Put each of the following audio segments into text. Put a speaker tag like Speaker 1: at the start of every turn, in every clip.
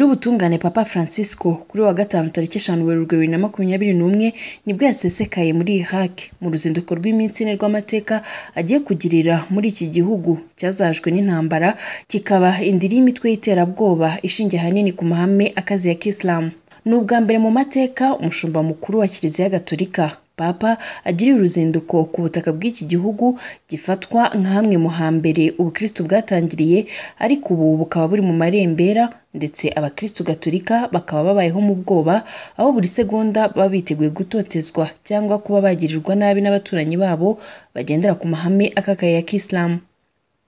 Speaker 1: Nyirubutungane Papa Francisco kuri uyu wa gatanu tariki eshanu Werurwe bibiri na makumyabiri n'umwe nibwo yasesekaye muri Irak mu ruzinduko rw'iminsi ine rw'amateka agiye kugirira muri iki gihugu cyazajwe n'intambara kikaba indiri y'imitwe y'iterabwoba ishingiye ahanini ku mahame akaze ya Kisilamu. Ni ubwa mbere mu mateka umushumba mukuru wa Kiliziya Gatolika Papa agiriye uruzinduko ku butaka bw'iki gihugu gifatwa nka hamwe mu hambere ubukristu bwatangiriye ariko ubu bukaba buri mu marembera ndetse abakristu gatolika bakaba babayeho mu bwoba aho buri segonda baba biteguye gutotezwa cyangwa kuba bagirirwa nabi n'abaturanyi babo bagendera ku mahame akakaye ya kisilamu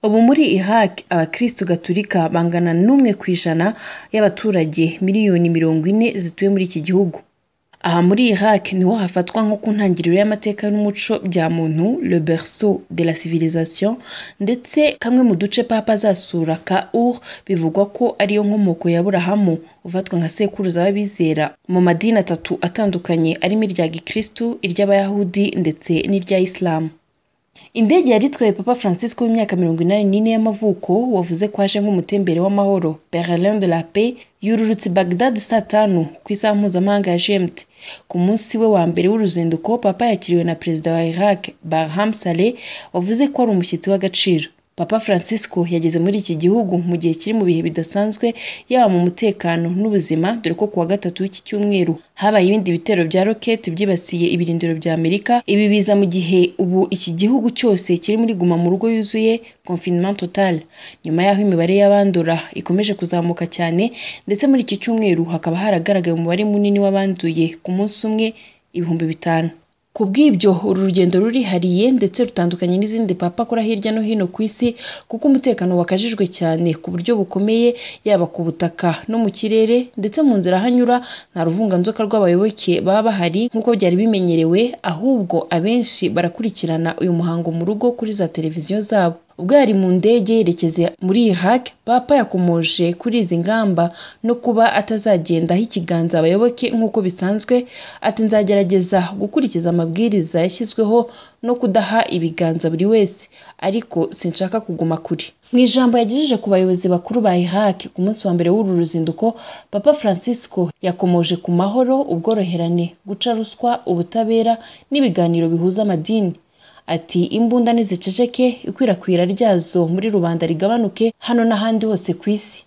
Speaker 1: ubu muri Iraq abakristu gatolika bangana n'umwe ku ijana y'abaturage miliyoni mirongo ine zituye muri iki gihugu aha muri Iraq niho hafatwa nko ku ntangiriro y'amateka n'umuco bya muntu le berceau de la civilisation ndetse kamwe mu duce papa azasura ka Ur bivugwa ko ariyo nkomoko ya Burahamu ufatwa nka sekuruza w'abizera mu madini atatu atandukanye arimo irya gikristu iry'abayahudi ndetse n'irya isilamu indege yari itwaye papa francisco w'imyaka mirongo inani n'ine y'amavuko wavuze ko aje nk'umutembere w'amahoro berlin de la paix yururutse bagdad saa tanu ku isaha mpuzamahanga ya gmt ku munsi we wa mbere w'uruzinduko papa yakiriwe na perezida wa iraq barham saleh wavuze ko ari umushyitsi w'agaciro papa francisco yageze muri iki gihugu mu gihe kiri mu bihe bidasanzwe yaba mu mutekano n'ubuzima dore ko kuwa gatatu w'iki cyumweru habaye ibindi bitero bya roketi byibasiye ibirindiro bya amerika ibi biza mu gihe ubu iki gihugu cyose kiri muri guma mu rugo yuzuye confinement total nyuma y'aho imibare y'abandura ikomeje kuzamuka cyane ndetse muri iki cyumweru hakaba haragaragaye umubare munini w'abanduye ku munsi umwe ibihumbi bitanu ku bw'ibyo uru rugendo rurihariye ndetse rutandukanye n'izindi papa akora hirya no hino ku isi kuko umutekano wakajijwe cyane ku buryo bukomeye yaba ku butaka no mu kirere ndetse mu nzira ahanyura nta ruvunganzoka rw'abayoboke baba bahari nk'uko byari bimenyerewe ahubwo abenshi barakurikirana uyu muhango mu rugo kuri za televiziyo zabo ubwo yari mu ndege yerekeza muri Iraq papa yakomoje kuri izi ngamba no kuba atazagendaho ikiganza abayoboke nk'uko bisanzwe ati nzagerageza gukurikiza amabwiriza yashyizweho no kudaha ibiganza buri wese ariko sinshaka kuguma kure mu ijambo yagejeje ku bayobozi bakuru ba Iraq ku munsi wa mbere w'uru ruzinduko papa francisco yakomoje ku mahoro ubworoherane guca ruswa ubutabera n'ibiganiro bihuza amadini ati imbunda niziceceke ikwirakwira ryazo muri rubanda rigabanuke hano n'ahandi hose ku isi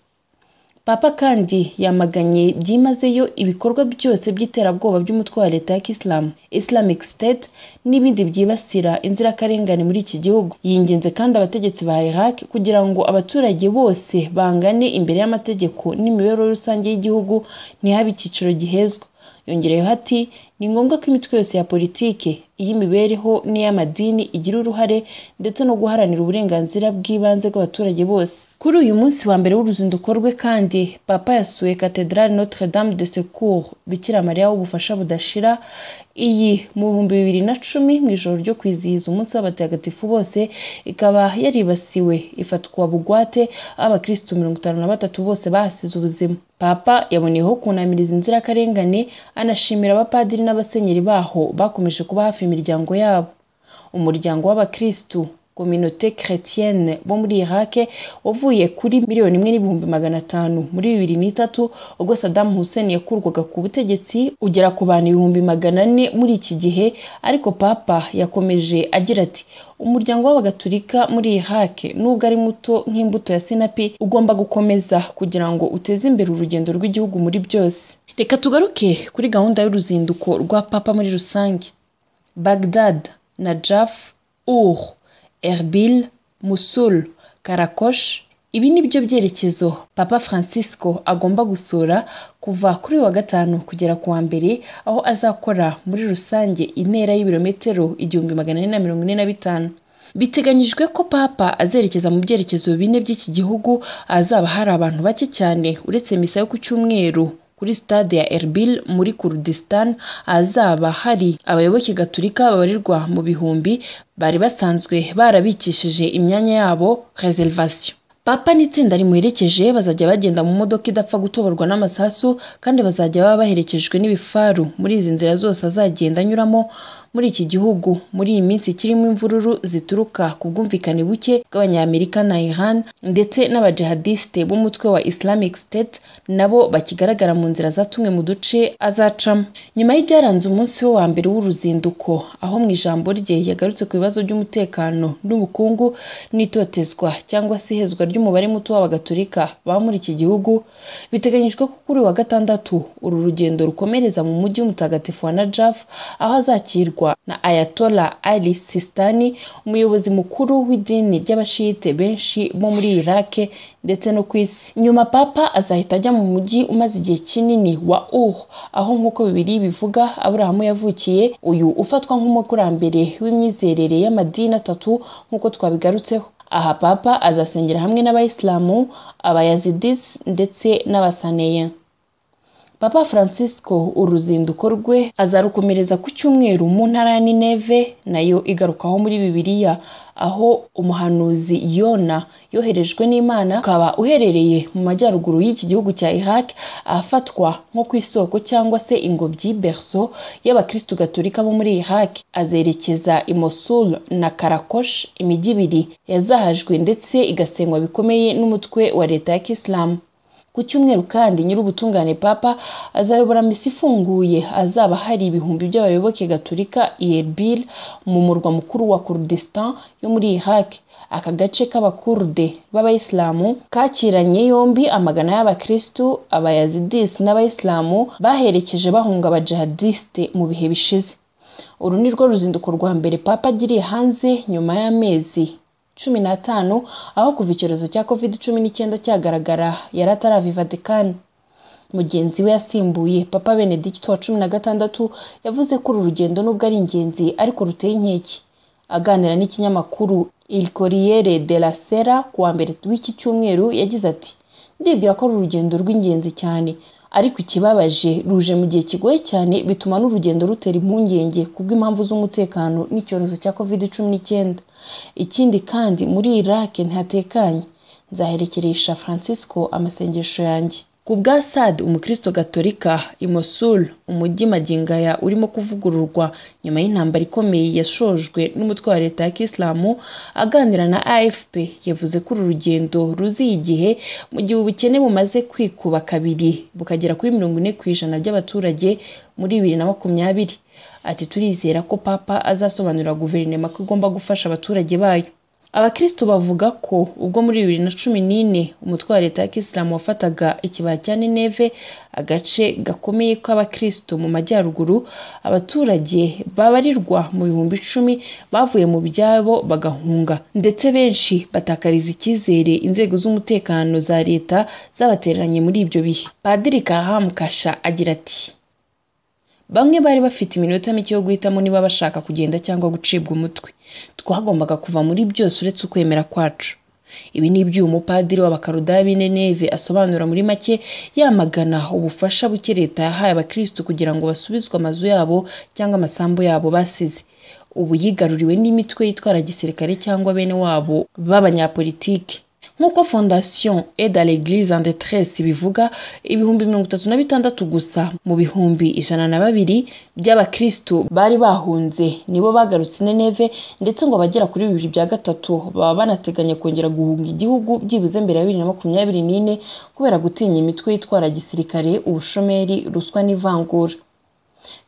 Speaker 1: papa kandi yamaganye byimazeyo ibikorwa byose by'iterabwoba by'umutwe wa leta ya kisilamu islamic state n'ibindi byibasira inzirakarengane muri iki gihugu yingenze kandi abategetsi ba iraq kugira ngo abaturage bose bangane imbere y'amategeko n'imibereho rusange y'igihugu ntihabe icyiciro gihezwa yongereyeho ati ni ngombwa ko imitwe yose ya politike iy'imibereho n'iy'amadini igira uruhare ndetse no guharanira uburenganzira bw'ibanze bw'abaturage bose kuri uyu munsi wa mbere w'uruzinduko rwe kandi papa yasuye cathedrale notre dame de secours bikira mariya w'ubufasha budashira iyi mu bihumbi bibiri na cumi mu ijoro ryo kwizihiza umunsi w'abatagatifu bose ikaba yaribasiwe ifatwa bugwate aho abakirisitu mirongo itanu na batatu bose bahasize ubuzima papa yaboneyeho kunamiriza inzirakarengane anashimira abapadiri n'abasenyeri baho bakomeje kuba hafi imiryango yabo umuryango w'abakirisitu kominote chrétienne bo muri Iraq wavuye kuri miliyoni imwe n'ibihumbi magana atanu muri bibiri n'itatu ubwo Saddam Hussein yakurwaga ku butegetsi ugera ku bantu ibihumbi magana ane muri iki gihe ariko papa yakomeje agira ati umuryango w'abagatulika muri Iraq nubwo ari muto nk'imbuto ya sinapi ugomba gukomeza kugira ngo uteze imbere urugendo rw'igihugu muri byose reka tugaruke kuri gahunda y'uruzinduko rwa papa muri rusange Baghdad Najaf Ur Erbil Musul Karakosh ibi ni byo byerekezo Papa Francisco agomba gusura kuva kuri wa gatanu kugera ku wa mbere aho azakora muri rusange intera y'ibirometero igihumbi magana ane na mirongo ine na bitanu biteganyijwe ko papa azerekeza mu byerekezo bine by'iki gihugu ahazaba hari abantu bake cyane uretse misa yo ku cyumweru kuri stade ya Erbil muri Kurdistan ahazaba hari abayoboke gaturika babarirwa mu bihumbi bari basanzwe barabikishije imyanya yabo reservation papa n'itsinda rimuherekeje bazajya bagenda mu modoka idapfa gutoborwa n'amasasu kandi bazajya baba baherekejwe n'ibifaru muri izi nzira zose azagenda anyuramo muri iki gihugu muri iyi minsi kirimo imvururu zituruka ku bwumvikane buke bw'abanyamerika na Iran ndetse n'abajihadiste b'umutwe wa Islamic State nabo bakigaragara mu nzira zatumwe mu duce azacamo nyuma y'ibyaranze umunsi we wa mbere w'uruzinduko aho mu ijambo rye yagarutse ku bibazo by'umutekano n'ubukungu n'itotezwa cyangwa se ihezwa ry'umubare muto w'abagatolika baba muri iki gihugu biteganyijwe ko kuri wa gatandatu uru rugendo rukomereza mu mujyi w'umutagatifu wa Najaf aho azakirwa na Ayatollah Ali Sistani umuyobozi mukuru w'idini ry'abashiyite benshi bo muri Iraq ndetse no ku isi nyuma papa azahita ajya mu mujyi umaze igihe kinini wa Ur aho nk'uko bibiri bivuga Aburahamu yavukiye uyu ufatwa nk'umukurambere w'imyizerere y'amadini atatu nk'uko twabigarutseho aha papa azasengera hamwe n'abayisilamu abayazidis ndetse n'abasaneya papa francisco uruzinduko rwe azarukomereza ku cyumweru mu ntara ya nineve nayo igarukaho muri bibiliya aho umuhanuzi yona yoherejwe n'imana ukaba uherereye mu majyaruguru y'iki gihugu cya iraq ahafatwa nko ku isoko cyangwa se ingobyi berso y'abakristu gatolika bo muri iraq azerekeza i mosul na karakosh imijyi ibiri yazahajwe ndetse igasengwa bikomeye n'umutwe wa leta ya kisilamu ku cyumweru kandi nyir'ubutungane papa azayobora misi ifunguye azaba hari ibihumbi by'abayoboke gaturika i Erbil mu murwa mukuru wa Kurdistan yo muri Iraq aka gace k'abakurde b'abayisilamu kakiranye yombi amagana y'abakristu abayazidis n'abayisilamu baherekeje bahunga abajihadiste mu bihe bishize uru ni rwo ruzinduko rwa mbere papa agiriye hanze nyuma y'amezi cumi n'atanu aho kuva icyorezo cya covid cumi n'icyenda cyagaragara yari ataravi vatikani mugenzi we yasimbuye papa benedicto wa cumi na gatandatu yavuze ko uru rugendo nubwo ari ingenzi ariko ruteye inkeke aganira n'ikinyamakuru il corriere della sera ku wa mbere w'iki cyumweru yagize ati ndibwira ko ari urugendo rw'ingenzi cyane ariko ikibabaje ruje mu gihe kigoye cyane bituma n'urugendo rutera impungenge kubw'impamvu z'umutekano n'icyorezo cya covid cumi n'icyenda ikindi kandi muri iraq ntihatekanye nzaherekeresha francisco amasengesho yanjye ku bwa sad umukristo gatolika i mosul umujyi magingaya urimo kuvugururwa nyuma y'intambara ikomeye yashojwe n'umutwe wa leta ya kisilamu aganira na afp yavuze ko uru rugendo ruziye igihe mu gihe ubukene bumaze kwikuba kabiri bukagera kuri mirongo ine ku ijana by'abaturage muri bibiri na makumyabiri ati turizera ko papa azasobanurira guverinoma ko igomba gufasha abaturage bayo abakristo bavuga ko ubwo muri bibiri na cumi n'ine umutwe wa leta ya kisilamu wafataga ikibaya cya nineve agace gakomeye k'abakristo mu majyaruguru abaturage babarirwa mu bihumbi icumi bavuye mu byabo bagahunga ndetse benshi batakariza icyizere inzego z'umutekano za leta zabatereranye muri ibyo bihe padiri kaham kasha agira ati bamwe bari bafite iminota mike yo guhitamo niba bashaka kugenda cyangwa gucibwa umutwe twagombaga kuva muri byose uretse ukwemera kwacu ibi ni iby'uyu mupadiri w'abakarudayi b'ineneve asobanura muri make yamagana ubufasha buke leta yahaye abakirisitu kugira ngo basubizwe amazu yabo cyangwa amasambu yabo basize ubu yigaruriwe n'imitwe yitwara gisirikare cyangwa bene wabo b'abanyapolitike nk'uko fondation eda l'eglise en detresse bivuga ibihumbi mirongo itatu na bitandatu gusa mu bihumbi ijana na babiri by'abakristu bari bahunze nibo bagarutse neneve ndetse ngo abagera kuri bibiri bya gatatu baba banateganya kongera guhunga igihugu byibuze mbere ya bibiri na makumyabiri n'ine kubera gutinya imitwe yitwara gisirikare ubushomeri ruswa n'ivangura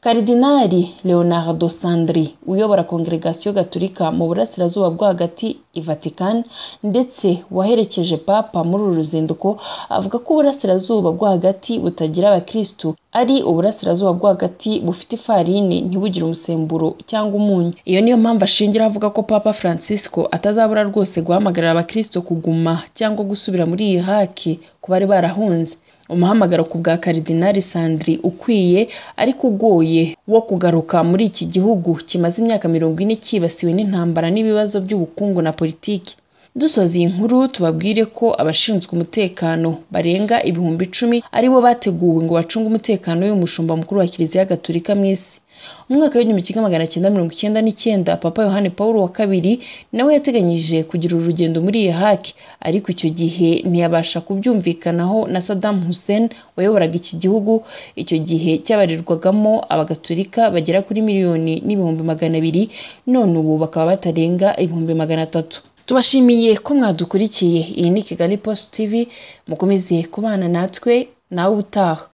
Speaker 1: karidinali leonardo sandri uyobora kongregasiyo gaturika mu burasirazuba bwo hagati i vatican ndetse waherekeje papa muri uru ruzinduko avuga ko uburasirazuba bwo hagati butagira abakristu ari uburasirazuba bwo hagati bufite ifarini ntibugire umusemburo cyangwa umunyu iyo niyo mpamvu ashingira avuga ko papa francisco atazabura rwose guhamagarira abakristo kuguma cyangwa gusubira muri iyi haki ku bari barahunze umuhamagaro ku bwa karidinali sandri ukwiye ariko ugoye wo kugaruka muri iki gihugu kimaze imyaka mirongo ine cyibasiwe n'intambara n'ibibazo by'ubukungu na politiki dusoza iyi nkuru tubabwire ko abashinzwe umutekano barenga ibihumbi icumi aribo bateguwe ngo bacunge umutekano w'umushumba mukuru wa kiliziya gatolika mu isi mu mwaka w'igihumbi kimwe magana cyenda mirongo icyenda n'icyenda papa yohani paul wa kabiri nawe yateganyije kugira urugendo muri irahaki ariko icyo gihe ntiyabasha kubyumvikanaho na sadamu hussein wayoboraga iki gihugu icyo gihe cyabarirwagamo abagatolika bagera kuri miliyoni n'ibihumbi magana abiri none ubu bakaba batarenga ibihumbi magana atatu tubashimiye ko mwadukurikiye iyi ni kigali post tv mukomeze kubana natwe nawe utaha